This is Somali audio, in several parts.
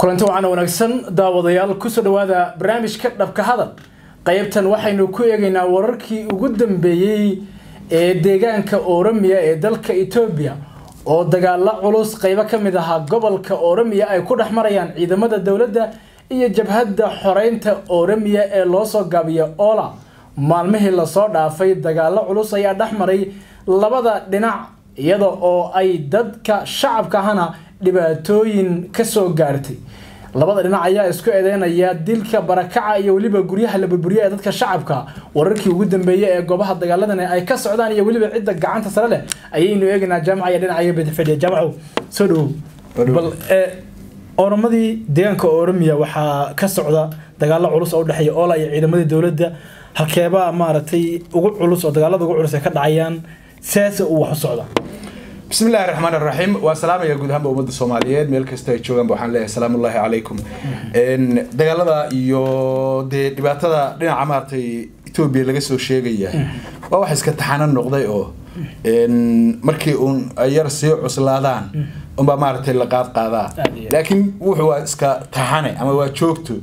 kulanti wacan wanaagsan daawadayaal kusoo dhawaada barnaamijka dhabka hadal qaybtan waxaynu ku eegaynaa wararkii ugu dambeeyey ee deegaanka oromia ee dalka etoobiya oo dagaalo culus qaybo ka mid ahaa gobolka oromia ay ku dhex marayaan ciidamada dowladda iyo jabhadda xoreynta oromia ee loosoo gaabiya ola maalmihii lasoo dhaafay dagaalo culus ayaa dhex maray labada dhinac iyada oo ay dadka shacabka ahana dhibaatooyin kasoo gaartay labada dhinac ayaa isku eedeynaya dilka barakaca iyo weliba guryaha la burburiya ee dadka shacabka wararkii ugu dambeeyey ee goobaha dagaaladan ay ka socdaan iyo weliba cidda gacanta sare leh ayaynu eegaynaa jaamaca iyo dhinaca bidafadhiya jaamacow soo dhawow bal oromadii deegaanka oromiya waxaa ka socda dagaalo culus oo udhexeeya oola iyo ciidamadii dowladda halkeebaa maaragtay ugu culus oo dagaalada ugu culus ay ka dhacayaan sidaase uu wax u socda بسم الله الرحمن الرحيم والسلام يا جود هم أمد الصوماليين ميل كستا يجوعن بوحان الله السلام الله عليكم إن دجالة يو د دبعتها دنا عمارتي إثيوبيا لقى سو شيء جيه وواحد كتحنا النقطة أو إن مركي أون يرسي عسلادان أم بمارتي لقاد قادا لكن وهو إسكا تحنا أما هو شوكتو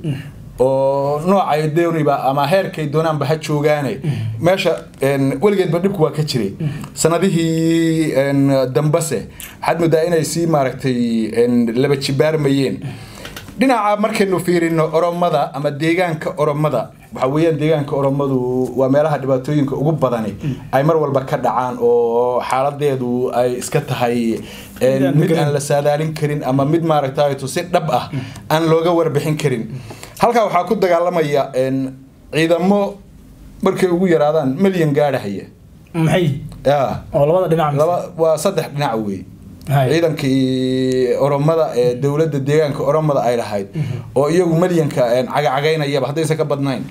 oo noocay dooniba ama heerkay doonaanba ha joogaane meesha weligeedba dhibku waa ka jiray sanadihii dambase waxaad moodaa inay sii maaragtay laba jibaarmayeen dhinaca markaynu fiirino oromada ama deegaanka oromada waxa weeyaan deegaanka oromadu waa meelaha dhibaatooyinka ugu badani ay mar walba ka dhacaan oo xaaladeedu ay iska tahay mid aan la saadaalin karin ama mid maaragtayto si dhab ah aan looga warbixin karin halkaa waxaa ku dagaalamaya ciidamo markay ugu yaraadaan milyan gaadhahaya maxay ya oo labada dhinac laba waa saddex dhinac wey ciidankii oromada ee dowladda deegaanka oromada ay lahayd oo iyagu milyanka cagacagaynayaba haddaysan ka badnayn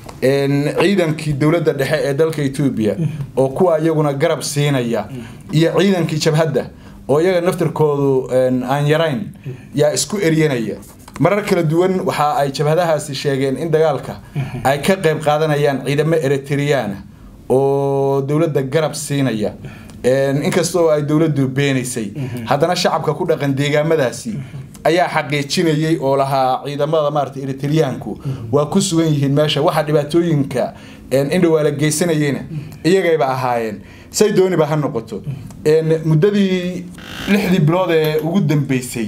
ciidankii dowladda dhexe ee dalka etoobiya oo kuwa iyaguna garab siinaya iyo ciidankii jabhadda oo iyaga naftirkoodu aan yarayn yaa isku eryanaya marar kala duwan waxa ay jabhadahaasi sheegeen in dagaalka ay ka qayb qaadanayaan ciidamo eritriyaana oo dowladda garab siinaya inkastoo ay dowladdu beenaysay haddana shacabka ku dhaqan deegaamadaasi ayaa xaqiijinayay oo lahaa ciidamada maarata eritriyaanku waa ku sugan yihiin meesha waxa dhibaatooyinka indhawaa la geysanayeyna iyagayba ahaayeen say dooniba ha noqoto muddadii lixdii bilood ee ugu dambeysay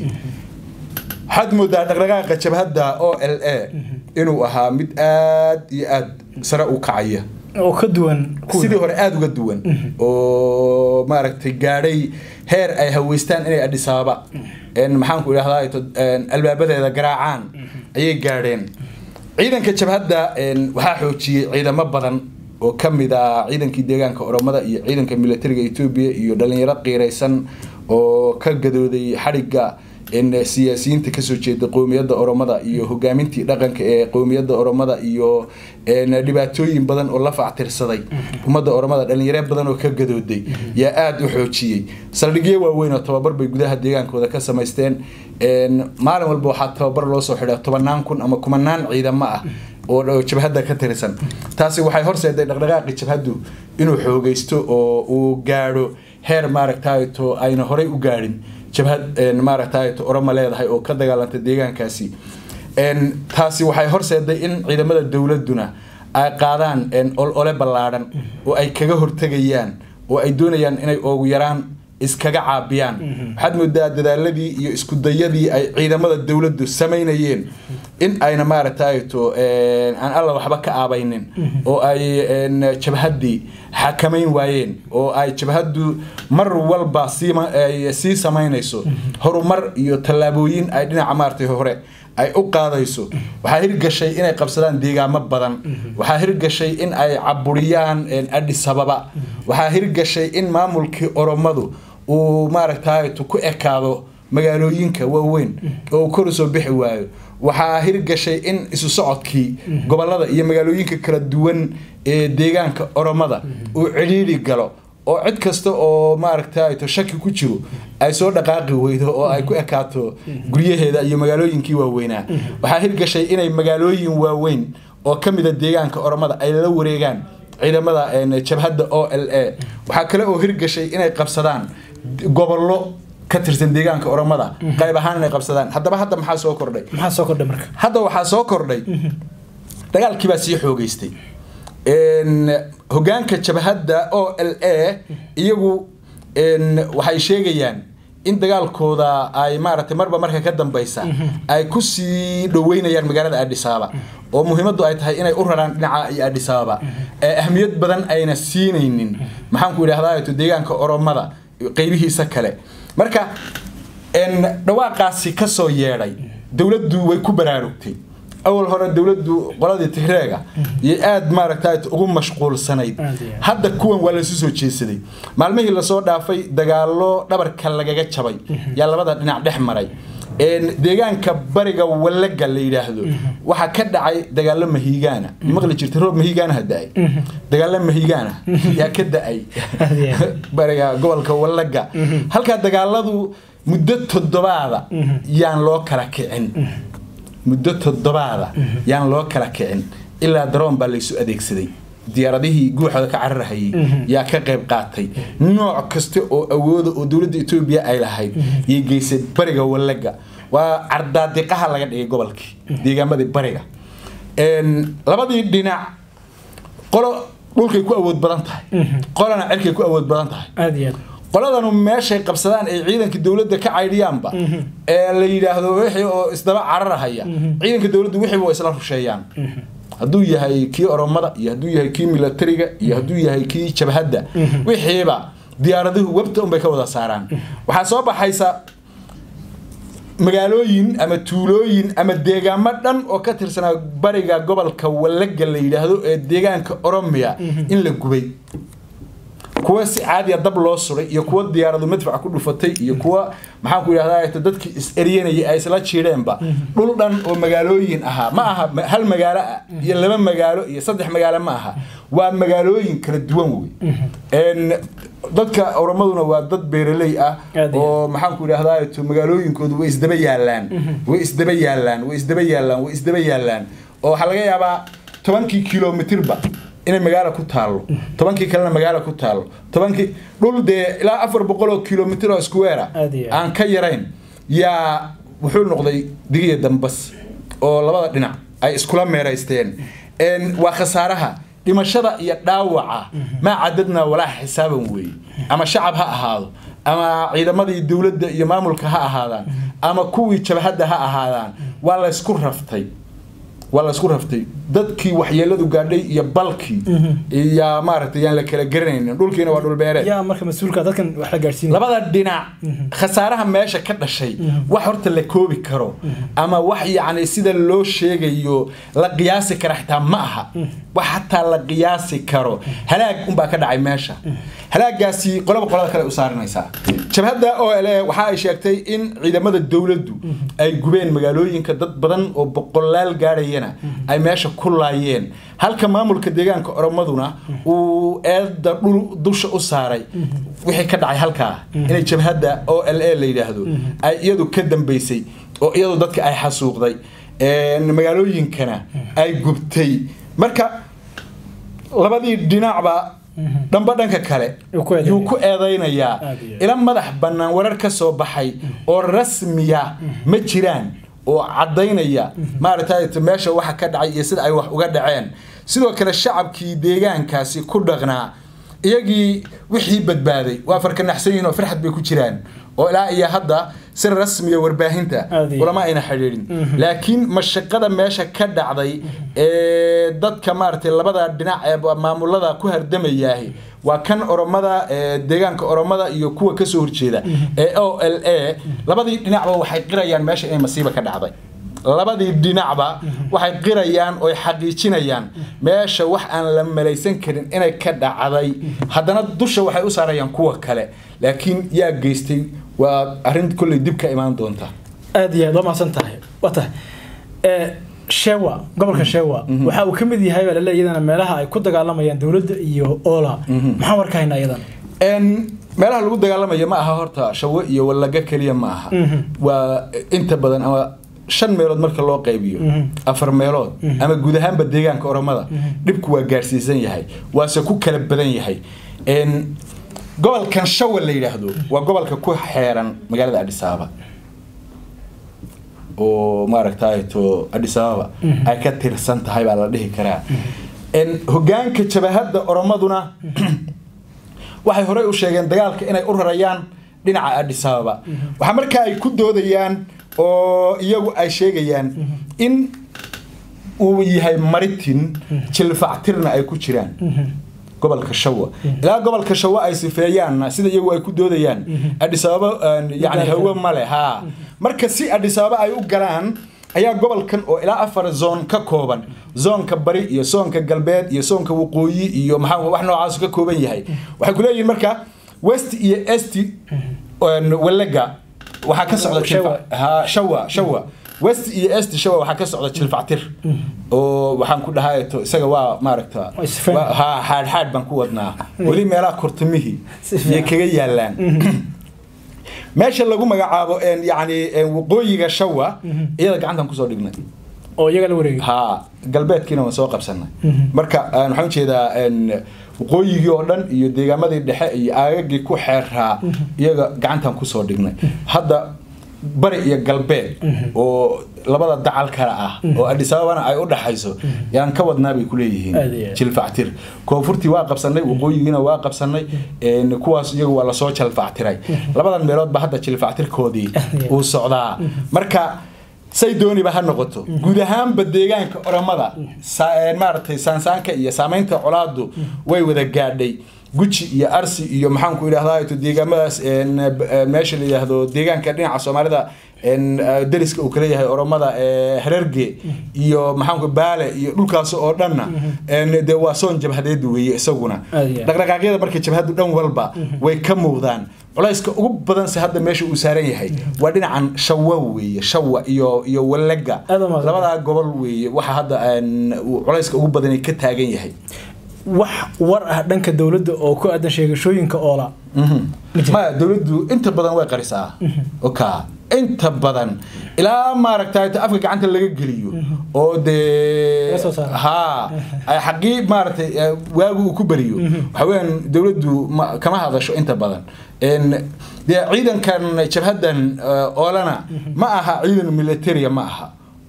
waxaad moodaa dhaqdhaqaaqa jabhadda o l a inuu ahaa mid aad iyo aad sare u kacaya oo ka duwan sidii hore aada uga duwan oo maaragtay gaadhay heer ay haweystaan inay adhisaaba maxaanku idhahdaa albaabadeeda garaacaan ayay gaadheen ciidanka jabhadda waxaa xoojiyey ciidamo badan oo ka mid ah ciidankii deegaanka oromada iyo ciidanka militariga etoobiya iyo dhalinyaro qiiraysan oo ka gadooday xadhigga siyaasiyiinta kasoo jeeda qowmiyadda oromada iyo hogaamintii dhaqanka ee qowmiyadda oromada iyo dhibaatooyin badan oo la factirsaday ummadda oromada dhalinyaro badan oo ka gadooday yaa aada u xoojiyey saldhigyo waaweyn oo tababar bay gudaha deegaankooda ka samaysteen maalin walba waxaa tababar loo soo xidha tobanaan kun ama kumanaan ciidamo ah oo jabhadda ka tirsan taasi waxay horseeday dhaqdhaqaaqi jabhaddu inuu xoogaysto oo uu gaadho heer maaragtayto ayna horey u gaadhin jabhad maaragtayto oromo leedahay oo ka dagaalanta deegaankaasi taasi waxay horseeday in ciidamada dowladuna ay qaadaan olole ballaadhan oo ay kaga hortegayaan oo ay doonayaan inay oogu yaraan iskaga caabiyaan waxaad moodaa dadaaladii iyo iskudayadii ay ciidamada dowladdu samaynayeen in ayna maaragtayto aan alla waxba ka aabaynin oo ay jabhaddii xakamayn waayeen oo ay jabhaddu mar walba sii samaynayso horumar iyo tallaabooyin ay dhinaca maaragtay hore ay u qaadayso waxaa hirgashay inay qabsadaan deegaamo badan waxaa hirgashay in ay caburiyaan adhis ababa waxaa hirgashay in maamulkii oromadu uu maaragtayto ku ekaado magaalooyinka waaweyn oo kor usoo bixi waayo waxaa hirgashay in isu socodkii gobolada iyo magaalooyinka kala duwan ee deegaanka oromada uu celiili galo oo cid kasta oo maaragtayto shaki ku jiro ay soo dhaqaaqi weydo oo ay ku ekaato guryaheeda iyo magaalooyinkii waaweynaa waxaa hirgashay inay magaalooyin waaweyn oo ka mida deegaanka oromada ay la wareegaan ciidamada jabhadda o l a waxaa kale oo hirgashay inay qabsadaan gobollo ka tirsan deegaanka oromada qayb ahaan inay qabsadaan haddaba hadda maxaa soo kordhay maxaa soo kordhay marka hadda waxaa soo kordhay dagaalkii baa sii xoogeystay Een, hogaanka jabhadda o l a iyagu een, waxay sheegayaan in dagaalkooda ay maaragtay marba marka ka dambeysa ay kusii dhoweynayaan magaalada adhisaaba oo muhiimadu ay tahay inay u raraan dhinaca iyo adhisaaba ee ahmiyad badan ayna siinaynin maxaanku idhahdaa deegaanka oromada qeybihiisa kale marka een, dhawaaqaasi kasoo yeedhay dowladdu way ku baraarugtay awal hore dowladdu qoladii tigreega iyo aada maaragta ugu mashquulsanayd Aad iyo aad. hadda kuwan waa lasu soo jeesaday maalmihii lasoo dhaafay dagaalo dhabarka lagaga jabay yaa labada dhinac dhex maray Een, deegaanka bariga wallaga la yidhaahdo waxaa ka dhacay dagaalo mahiigaana maqli jirta roob mahiigaanaha da-ay dagaalo mahiigaana yaa ka da-ay Aad iyo aad. bariga gobolka wallaga halkaa dagaaladu muddo toddobaada yaan loo kala kicin muddo toddobaada yaan loo kala kicin ilaa daroon baa laysu adeegsaday diyaaradihii guuxooda ka cararhayay yaa ka qayb qaatay nooc kasta oo awooda oo dowladda etoobiya ay lahayd yay geysay bariga wallaga waa cardaadiqaha laga dhigay gobolkii deegaamadii bariga Een, labadii dhinac qolo dhulkay ku awood badan tahay qolana cirkay ku awood badan tahay aada iyo aad qoladanu meeshay qabsadaan ay ciidanka dowladda ka caydhiyaanba ee la yidhaahdo wixii oo isdaba cararahaya ciidanka dowladdu wixiiba waa isla rusheeyaan hadduu yahay kii oromada iyo hadduu yahay kii milatariga iyo hadduu yahay kii jabhadda wixiiba diyaaraduhu webta unbay ka wada saaraan waxaa soo baxaysa magaalooyin ama tuulooyin ama deegaamo dhan oo ka tirsanaa bariga gobolka wallaga la yidhaahdo ee deegaanka oromiya in la gubay kuwa si caadiya dab loo suray iyo kuwa diyaaradu madfac ku dhufatay iyo kuwa maxaan ku idhahdaa dadkii is eryanayay ay isla jiidheenba dhul dhan oo magaalooyin ahaa ma aha ma- hal magaalo ah iyo laba magaalo iyo saddex magaalo ma aha waa magaalooyin kala duwan wey Een, dadka oromaduna waa dad beeraley ah Aad iyo oo maxaan ku idhahdaa to magaalooyinkoodu way isdaba yaalaan way isdaba yaalaan way isdaba yaalaan way isdaba yaalaan oo waxaa laga yaabaa tobankii kilomitirba inay magaalo ku taallo tobankii kalena magaalo ku taallo tobankii dhul dee ilaa afar boqol oo kilomitir oo square Aad iyo aad. aan ka yarayn yaa wuxuu noqday digiya dambas oo labada dhinac ay iskula meeraysteen Een, waa khasaaraha dhimashada iyo dhaawaca maa cadadna walaa xisaaban weeye ama shacab ha ahaado ama ciidamadii dowladda iyo maamulka ha ahaadaan ama kuwii jabhadda ha ahaadaan waa laysku raftay waa laysku raftay dadkii waxyeeladu gaadhay iyo balkii iyo maaragtay yaan la kala garanaynin dhulkiina waa dhul beereed yaa marka mas-uulka dadkan wax la gaadhsiinaya labada dhinac khasaaraha meesha ka dhashay wax horta la koobi karo ama wax yacni sida loo sheegayo la qiyaasi kara xitaa ma aha wax xataa la qiyaasi karo halaag unbaa ka dhacay meesha halaagaasi qolaba qolada kale u saaranaysaa jabhadda o l a waxa ay sheegtay in ciidamada dowladdu ay gubeen magaalooyinka dad badan oo boqolaal gaadhayana ay meesha ku laayeen halka maamulka deegaanka oromaduna uu eedda dhul dusha u saaray wixii ka dhacay halkaa inay jabhadda o l a la yidhaahdo ay iyadu ka dambeysay oo iyadu dadka ay xasuuqday een, magaalooyinkana ay gubtay marka labadii dhinacba dhanba dhanka kale Yuu ku eedeynaya. yuu ku eedaynayaa Aad iyo aad. ila madax bannaan warar ka soo baxay oo rasmiya ma jiraan oo caddaynaya maaragtay meesha waxa ka dhacay iyo sida ay wax uga dhaceen sidoo kale shacabkii deegaankaasi ku dhaqnaa iyagii wixii badbaaday waa farkanaxsan yihiin oo farxad bay ku jiraan oo ilaa iyo hadda si rasmiya warbaahinta Aad iyo. ulama ayna xidhiidhin laakiin mashaqada meesha ka dhacday ee dadka maaragtay labada dhinac ee maamulada ku hardamayaahi waa kan oromada ee deegaanka oromada iyo kuwa kasoo horjeeda ee o l a labadii dhinacba waxay qirayaan meesha inay masiiba ka dhacday labadii dhinacba waxay qirayaan oo xaqiijinayaan meesha wax aan la malaysan karin inay ka dhacday haddana dusha waxay u saarayaan kuwa kale laakiin yaa geystay waa arrin kolley dib ka imaan doonta aada iyo aad waa mahadsan tahay waa tahay Eh, shewa gobolka shewa waxa uu ka mid yahay baa laleeyahay iyadana meelaha ay ku dagaalamayaan dowladda iyo oola maxaan warka haynaa iyadana Een, meelaha lagu dagaalamayo ma aha horta shawo iyo wallaga keliya ma aha waa inta badan ama shan meelood marka loo qaybiyo afar meelood ama guud ahaanba deegaanka oromada dhibku waa gaarsiisan yahay waase ku kala badan yahay Een, gobolkan shawa la yidhaahdo waa gobolka ku xeeran magaalada adis ababa oo maaragtay to adis ababa ay ka tirsan tahay baa la dhihi karaa En hogaanka jabahadda oromaduna waxay horey u sheegeen dagaalka inay u rarayaan dhinaca adis ababa waxaa markaa ay ku doodayaan oo iyagu ay sheegayaan in uu yahay maritin jilfactirna ay ku jiraan gobolka shawa ilaa gobolka shawa ay sifeeyaanna sida iyagu ay ku doodayaan adis ababa yani hawe male ha marka si adis ababa ay u galaan ayaa gobolkan oo ilaa afar zoon ka kooban zoonka bari iyo soonka galbeed iyo soonka waqooyi iyo maxaa wax noocaas ka kooban yahay waxay ku leeyihiin marka west iyo est walega waxaa ka socda Shawa. ha shawa shawa west iyo est shawa waxaa ka socda jilfactir oo waxaan ku dhahay to isaga waa maaragta Waa isfaham. waa- ha xaadh xaadh baan ku wadnaa weli meelaha kortamihii Si fiican. iyo kaga yaalaan meesha lagu magacaabo en, yacni en, waqooyiga shawa iyada gacantan kusoo dhignay oo iyaga la wareegay ha galbeedkiina waan soo qabsanay marka aan waxaan ujeedaa en, waqooyigii oo dhan iyo deegaamadii dhexe iyo aagagii ku xeeraa iyaga gacantan kusoo dhignay hadda bari iyo galbeed oo labada dacal kale ah oo adis ababana ay u dhaxayso yaan ka wadnaa bay Aad iyo kuleeyihiin aad. jilfactir koonfurtii waa qabsanay waqooyigiina waa qabsanay en, kuwaas iyagu waa lasoo jalfactiray labadan meeloodba hadda jilfactirkoodii Yeah. uu socdaa marka say dooniba ha noqoto guud ahaanba deegaanka oromada sa- een maaragtay saansaanka iyo saamaynta colaadu way wada gaadhay guji iyo arsi iyo maxaan ku idhahdaa to deegaamadaas een, b- een, meesha la yidhaahdo deegaanka dhinaca soomaalida een, eh, deriska uu kala yahay oromada ee hererge iyo maxaanku baale iyo dhulkaas oo dhanna een, dee waa soon jabhadeed weeye isaguna Aad iyo aad. dhaqdhaqaaqyada marka jabhadu dhan walba way ka muuqdaan culayska ugu badanse hadda meesha uu saaran yahay waa dhinacan shawa weeye shawa iyo iyo walega Aad u mahadsan. labadaa gobol weeye waxa hadda aan uu culayska ugu badani ka taagan yahay wax war ah dhanka dowladda oo ku aadan sheegashooyinka oola maya dowladdu inta badan way qarisaa oka inta badan ilaa maaragtay ta afka gacanta laga geliyo oo dee Laga soo saaro. ha ay xaqii maaragtay eh, waagu uu ku beriyo waxa weeyaan dowladdu ma- kama hadasho inta badan En, dee ciidankan jabhaddan eh, oolana ma aha ciidan militaria ma aha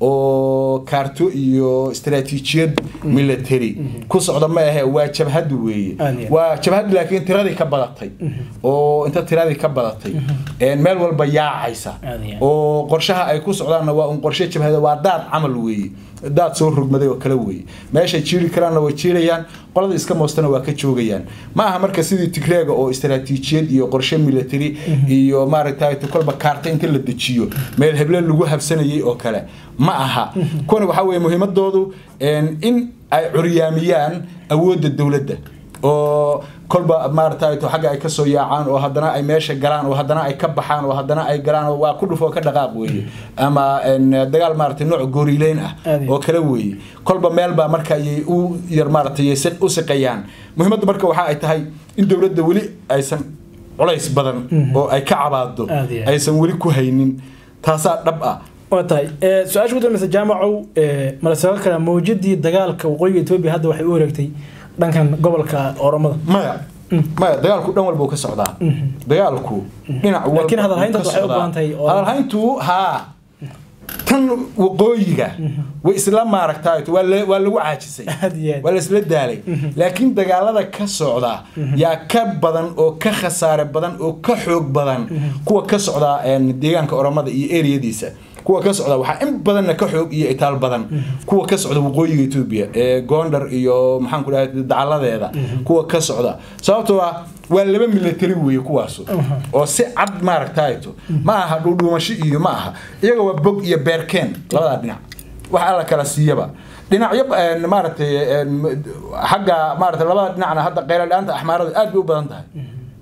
oo kaarto iyo istaraatiijiyad military ku socda ma ahe waa jabhad weeye Aad iyo aad. waa jabhad laakiin tiradii ka badatay oo inta tiradii ka badatay een meel walba yaacaysa Aad iyo aad. oo qorshaha ay ku socdaanna waa un qorshe jabhada waa daad camal weeye daad soo rogmaday oo kale weeye meeshay jiiri karaanna way jiirayaan qolada iska moostana waa ka joogayaan ma aha marka sidii tigreega oo istaraatiijiyad iyo qorshe military iyo maaragtay kolba kaarta inta la dejiyo meel heble lagu habsanayay oo kale ma aha kuwani waxaa weeye muhiimadoodu een, in ay curyaamiyaan awoodda dowladda oo kolba maaragtay to xagga ay ka soo yaacaan oo haddana ay meesha galaan oo haddana ay ka baxaan oo haddana ay galaan oo waa ku dhufo ka dhaqaaq weeye ama een, dagaal maaragtay nooc gooriileyn ah Aad iyo oo kale weeye kolba meel baa marka ayay u yar maaragtay si- u siqayaan muhiimadda marka waxa ay tahay in dowladda weli aysan culays badan oo ay ka cabaado Aad iyo aad. aysan weli ku haynin taasaa dhab ah waa tahay Eh, su-aasha ugu dambeysa jaamacow eh, ma la soo kala mawjadii dagaalka waqooyiga etoobiya hadda waxay u wareegtay dhankan gobolka oromada maya maya dagaalku dhan walba uu ka socdaa dagaalku dhinac walba Laakiin hadalhaynta wuu ka waxay u socdaa. baahan tahay oo- hadalhayntu haa tan waqooyiga way isla maaragtay waa la- waa lagu caajisay Aad iyo aad. waa la isla daalay laakiin dagaalada ka socda yaa ka badan oo ka khasaare badan oo ka xoog badan kuwa ka socda een, deegaanka oromada iyo eriyadiisa kuwa ka socda waxaa in badanna ka xoog iyo itaal badan kuwa ka socda waqooyiga etoobiya ee gondar iyo maxaan ku dhahay dacaladeeda kuwa ka socda sababtoo ah waa laba military weeye kuwaasu oo si cad maaragtayto ma aha dhuudhuumasho iyo ma aha iyaga waa bog iyo beerkeen labadaa dhinac wax alla kala siiyaba dhinacyo een, maaragtay een, xagga maaragtay labada dhinacna hadda qayladhaanta axmaaradu aad bay u badan tahay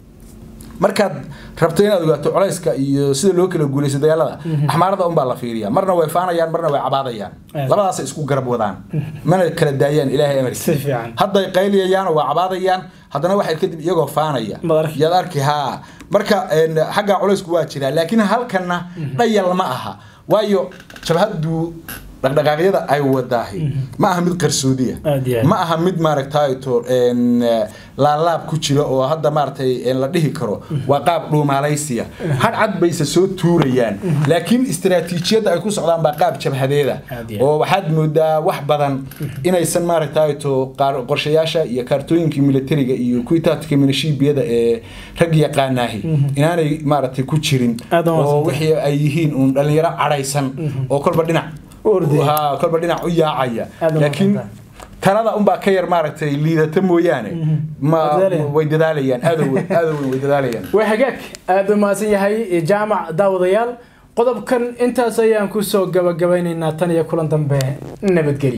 markaad rabto inaad ogaato culayska iyo sida loo kala guulaysto dagaalada axmaarada unbaa la fiiriya marna way faanayaan marna way cabaadayaan Aad. labadaasay isku garab wadaan mana kala daayaan ilaahay amarkiisa Si fiican. hadday qayliyayaan oo waa cabaadayaan haddana waxay kadib iyagoo faanaya Maad arki. yaad arki haa marka een, xagga culaysku waa jiraa laakiin halkanna dhayal ma aha waayo jabhaddu dhaqdhaqaaqyada ay wadaahi ma aha mid qarsoodiya Aad iyo aad. ma aha mid maaragtayto laalaab ku jira oo hadda maaragtay la dhihi karo waa qaab dhuumaalaysiya hadcad bayse soo tuurayaan laakiin istaraatiijiyadda ay ku socdaan baa qaab jabhadeeda Aad iyo aad. oo waxaad moodaa wax badan inaysan maaragtayto qaar- qorshayaasha iyo kaartooyinkii militariga iyo kuwii tactica minashiibiyada ee rag yaqaanaahi inaanay maaragtay ku jirin Aad u oo mahadsantahay. wixii ay yihiin uun dhalinyaro cadhaysan oo kolba dhinac U ordaya. Ha, kolba dhinac u yaacaya Aad u laakiin mahadsantahay. talada unbaa ka yar maaragtay liidata mooyaane ma Way dadaalayaan. way dadaalayaan aad u weyn aad u weyn way dadaalayaan waa hagaag aada u mahadsan yahay jaamac daawadayaal qodobkan intaas ayaan kusoo gabagabaynaynaa tan iyo kulan dambe nabadgelyo